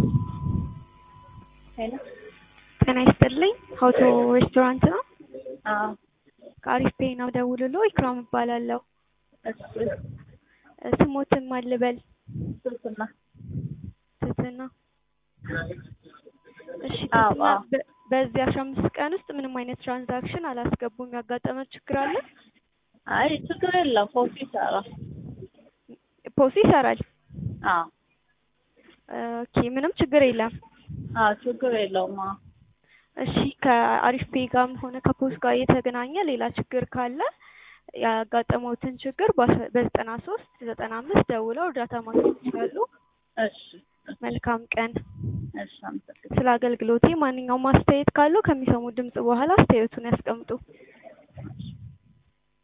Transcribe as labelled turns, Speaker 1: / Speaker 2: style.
Speaker 1: ሄሎ
Speaker 2: ጤና ይስጥልኝ ሀውቶ ሬስቶራንት ነው?
Speaker 1: አዎ
Speaker 2: ከአሪፍ ፔይ ነው ደውልሎ ኢክራም እባላለሁ።
Speaker 1: እሺ
Speaker 2: ስሞትን ማን ልበል?
Speaker 1: ስልክና
Speaker 2: ትህትና እሺ
Speaker 1: አዎ፣
Speaker 2: ትህትና
Speaker 1: አዎ።
Speaker 2: በ- በዚህ አስራ አምስት ቀን ውስጥ ምንም አይነት ትራንዛክሽን አላስገቡም። ያጋጠመ ችግር አለ?
Speaker 1: አይ ችግር የለም ፎቶ ይሰራል።
Speaker 2: ፖሲ ይሰራል።
Speaker 1: አዎ
Speaker 2: ኦኬ ምንም ችግር የለም።
Speaker 1: አዎ ችግር የለውም። አዎ
Speaker 2: እሺ ከአሪፍ ፔይ ጋርም ሆነ ከፖስ ጋር የተገናኘ ሌላ ችግር ካለ ያጋጠመውትን ችግር በአስራ- በዘጠና ሶስት ዘጠና አምስት ደውለው እርዳታ ማግኘት ይችላሉ።
Speaker 1: እሺ
Speaker 2: መልካም ቀን።
Speaker 1: እሺ አመሰግናለሁ።
Speaker 2: ስለ አገልግሎቴ ማንኛውም አስተያየት ካለው ከሚሰሙ ድምጽ በኋላ አስተያየቱን ያስቀምጡ።